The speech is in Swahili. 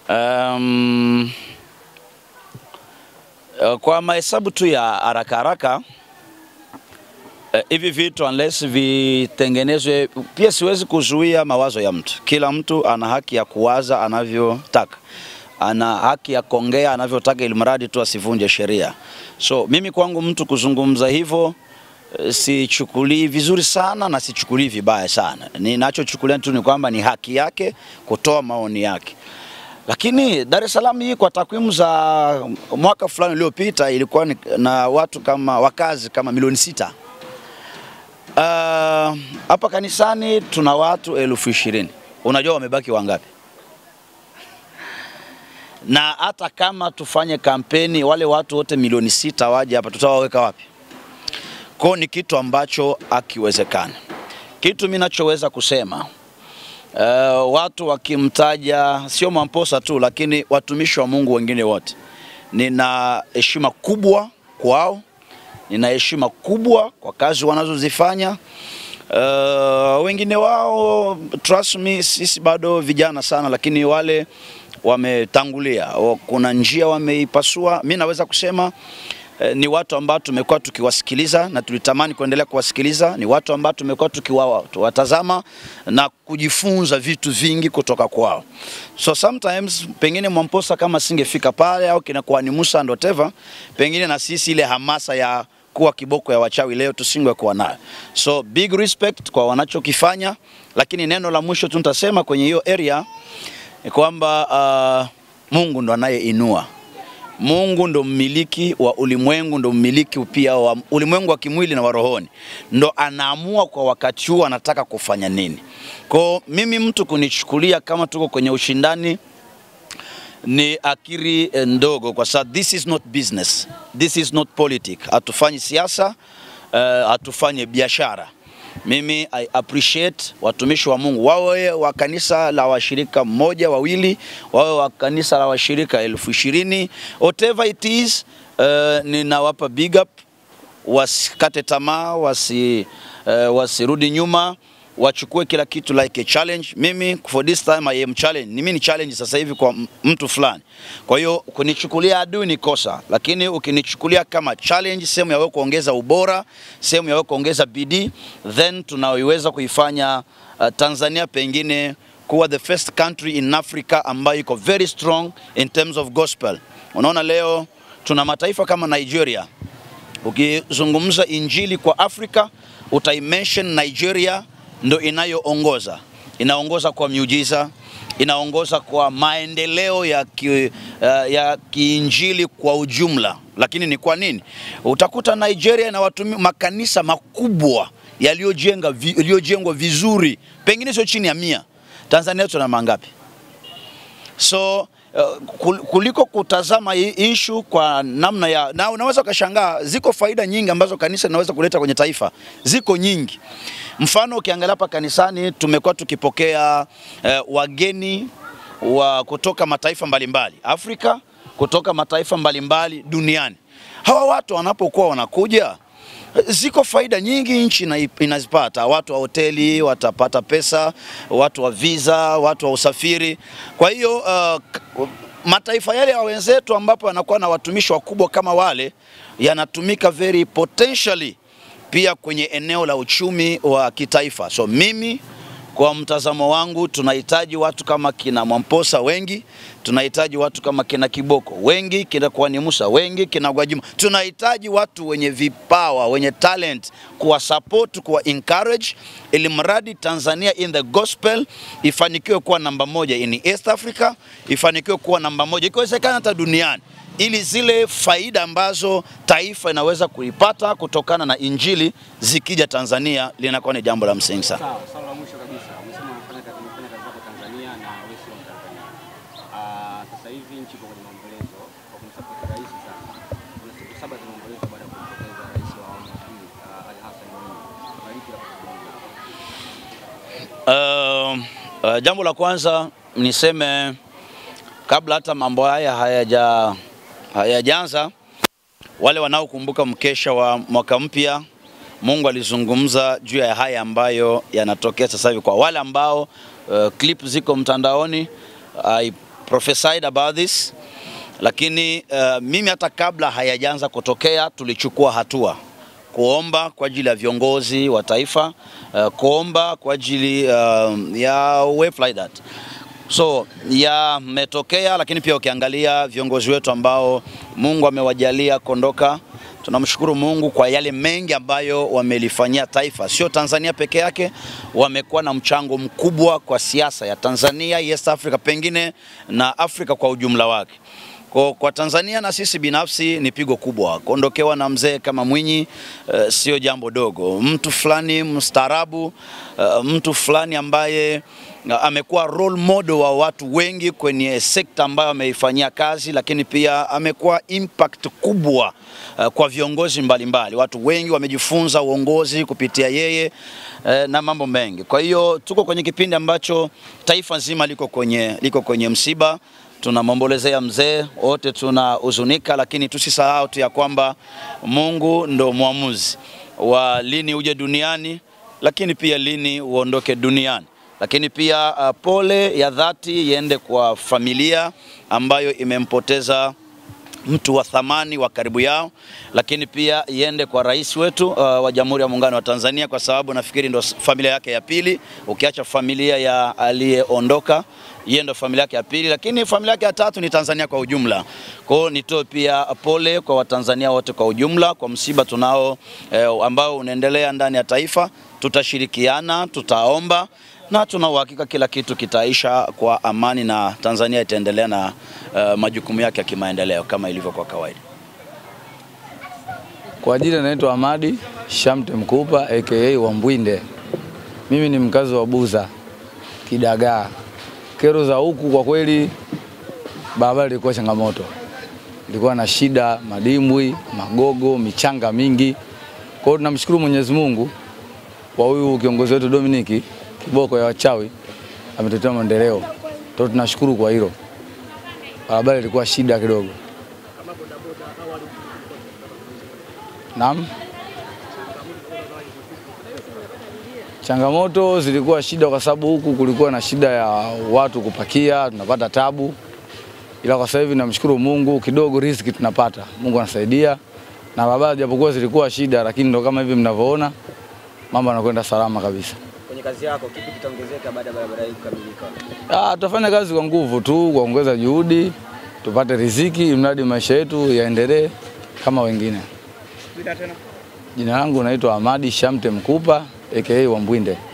Um, eh, kwa mahesabu tu ya haraka haraka eh, hivi vitu unless vitengenezwe, pia siwezi kuzuia mawazo ya mtu. Kila mtu ana haki ya kuwaza anavyotaka, ana haki ya kuongea anavyotaka, ili mradi tu asivunje sheria. So mimi kwangu mtu kuzungumza hivyo eh, sichukulii vizuri sana na sichukulii vibaya sana. Ninachochukulia tu ni kwamba ni haki yake kutoa maoni yake. Lakini Dar es Salaam hii kwa takwimu za mwaka fulani uliopita ilikuwa ni, na watu kama wakazi kama milioni sita. Ah, Hapa kanisani tuna watu elfu ishirini. Unajua wamebaki wangapi? Na hata kama tufanye kampeni, wale watu wote milioni sita waje hapa, tutawaweka wapi? Kwa ni kitu ambacho akiwezekana. Kitu mimi nachoweza kusema Uh, watu wakimtaja sio Mwamposa tu, lakini watumishi wa Mungu wengine wote, nina heshima kubwa kwao, nina heshima kubwa kwa kazi wanazozifanya. Uh, wengine wao trust me, sisi bado vijana sana, lakini wale wametangulia, wa- kuna njia wameipasua. Mi naweza kusema eh, ni watu ambao tumekuwa tukiwasikiliza na tulitamani kuendelea kuwasikiliza. Ni watu ambao tumekuwa tukiwatazama na kujifunza vitu vingi kutoka kwao. So sometimes pengine Mwamposa kama singefika pale au kinakuwa ni Musa and whatever, pengine na sisi ile hamasa ya kuwa kiboko ya wachawi leo tusingekuwa nayo. So big respect kwa wanachokifanya, lakini neno la mwisho tu nitasema kwenye hiyo area ni kwamba uh, Mungu ndo anayeinua. Mungu ndo mmiliki wa ulimwengu, ndo mmiliki pia wa ulimwengu wa kimwili na wa rohoni, ndo anaamua kwa wakati huu anataka kufanya nini. Kwa mimi mtu kunichukulia kama tuko kwenye ushindani ni akiri eh, ndogo, kwa sababu this is not business, this is not politics. Hatufanyi siasa, uh, hatufanyi biashara. Mimi I appreciate watumishi wa Mungu, wawe wa kanisa la washirika mmoja wawili, wawe wa kanisa la washirika elfu ishirini whatever it is, uh, ninawapa big up, wasikate tamaa, wasi, uh, wasirudi nyuma wachukue kila kitu like a challenge. Mimi for this time I am challenge. Ni mimi ni challenge sasa hivi kwa m- mtu fulani. Kwa hiyo kunichukulia adui ni kosa, lakini ukinichukulia kama challenge, sehemu ya wewe kuongeza ubora, sehemu ya wewe kuongeza bidii, then tunaiweza kuifanya uh, Tanzania pengine kuwa the first country in Africa ambayo iko very strong in terms of gospel. Unaona leo tuna mataifa kama Nigeria Ukizungumza injili kwa Afrika utaimention Nigeria ndo inayoongoza, inaongoza kwa miujiza, inaongoza kwa maendeleo ya, ki, uh, ya kiinjili kwa ujumla. Lakini ni kwa nini? Utakuta Nigeria ina watumi makanisa makubwa yaliyojenga vi, yaliyojengwa vizuri, pengine sio chini ya mia. Tanzania tuna mangapi? So uh, kul- kuliko kutazama hii issue kwa namna ya na unaweza ukashangaa, ziko faida nyingi ambazo kanisa linaweza kuleta kwenye taifa, ziko nyingi. Mfano ukiangalia hapa kanisani tumekuwa tukipokea uh, wageni wa kutoka mataifa mbalimbali Afrika, kutoka mataifa mbalimbali duniani. Hawa watu wanapokuwa wanakuja ziko faida nyingi nchi ina- inazipata. Watu wa hoteli watapata pesa, watu wa visa, watu wa usafiri. Kwa hiyo uh, k- mataifa yale ya wenzetu ambapo yanakuwa na watumishi wakubwa kama wale yanatumika very potentially pia kwenye eneo la uchumi wa kitaifa. So mimi kwa mtazamo wangu tunahitaji watu kama kina Mwamposa wengi, tunahitaji watu kama kina Kiboko wengi, kina Kwani Musa wengi, kina Gwajima. Tunahitaji watu wenye vipawa, wenye talent, kuwa support, kuwa encourage, ili mradi Tanzania in the gospel ifanikiwe kuwa namba moja in East Africa, ifanikiwe kuwa namba moja ikiwezekana hata duniani ili zile faida ambazo taifa inaweza kuipata kutokana na injili zikija Tanzania linakuwa ni jambo la msingi sana. Sawa, swala la mwisho kabisa, umesema unafanya kazi unafanya kazi zako Tanzania na wewe sio Mtanzania. Ah, sasa hivi nchi iko kwenye maombolezo kwa kumsapoti rais sasa. Kuna siku saba za maombolezo baada ya kumpoteza rais wa awamu ya pili ah, Ali Hassan Mwinyi. Kuna lipi la kuzungumza? Uh, uh, jambo la kwanza niseme kabla hata mambo haya hayaja hayajaanza, wale wanaokumbuka mkesha wa mwaka mpya, Mungu alizungumza juu ya haya ambayo yanatokea sasa hivi. Kwa wale ambao uh, clip ziko mtandaoni, I prophesied about this, lakini uh, mimi hata kabla hayajaanza kutokea tulichukua hatua kuomba kwa ajili ya viongozi wa taifa uh, kuomba kwa ajili uh, ya wave like that. So yametokea, lakini pia ukiangalia viongozi wetu ambao Mungu amewajalia kuondoka, tunamshukuru Mungu kwa yale mengi ambayo wamelifanyia taifa, sio Tanzania peke yake, wamekuwa na mchango mkubwa kwa siasa ya Tanzania, East Africa pengine na Afrika kwa ujumla wake. Kwa, kwa Tanzania na sisi binafsi ni pigo kubwa. Kuondokewa na mzee kama Mwinyi uh, sio jambo dogo. Mtu fulani mstaarabu, uh, mtu fulani ambaye uh, amekuwa role model wa watu wengi kwenye sekta ambayo ameifanyia kazi, lakini pia amekuwa impact kubwa uh, kwa viongozi mbalimbali mbali. Watu wengi wamejifunza uongozi kupitia yeye uh, na mambo mengi. Kwa hiyo tuko kwenye kipindi ambacho taifa nzima liko kwenye, liko kwenye msiba tunamwombolezea mzee, wote tunahuzunika, lakini tusisahau tu ya kwamba Mungu ndo mwamuzi wa lini uje duniani, lakini pia lini uondoke duniani. Lakini pia uh, pole ya dhati iende kwa familia ambayo imempoteza mtu wa thamani wa karibu yao, lakini pia iende kwa rais wetu uh, wa Jamhuri ya Muungano wa Tanzania, kwa sababu nafikiri ndo familia yake ya pili, ukiacha familia ya aliyeondoka yeye ndo familia yake ya pili, lakini familia yake ya tatu ni Tanzania kwa ujumla. Kwa hiyo nitoe pia pole kwa Watanzania wote kwa ujumla kwa msiba tunao eh, ambao unaendelea ndani ya taifa. Tutashirikiana, tutaomba na tuna uhakika kila kitu kitaisha kwa amani na Tanzania itaendelea na uh, majukumu yake ya kimaendeleo kama ilivyo kwa kawaida. Kwa jina naitwa Hamadi Shamte Mkupa aka Wambwinde. Mimi ni mkazi wa Buza Kidagaa. Kero za huku kwa kweli, barabara ilikuwa changamoto, ilikuwa na shida, madimbwi, magogo, michanga mingi. Kwa hiyo tunamshukuru Mwenyezi Mungu kwa huyu kiongozi wetu Dominiki kiboko ya wachawi ametetea maendeleo. Kwa tunashukuru kwa hilo. Barabara ilikuwa shida kidogo. Naam. Changamoto zilikuwa shida kwa sababu huku kulikuwa na shida ya watu kupakia, tunapata tabu, ila kwa sasa hivi namshukuru Mungu, kidogo riziki tunapata, Mungu anasaidia. Na barabara japokuwa zilikuwa shida, lakini ndo kama hivi mnavyoona mambo yanakwenda salama kabisa. Kwenye kazi yako kipi kitaongezeka baada ya barabara hii kukamilika? Ah, tutafanya kazi kwa nguvu tu, kuongeza juhudi, tupate riziki, mradi maisha yetu yaendelee kama wengine. Jina langu naitwa Hamadi Shamte Mkupa aka Wambwinde.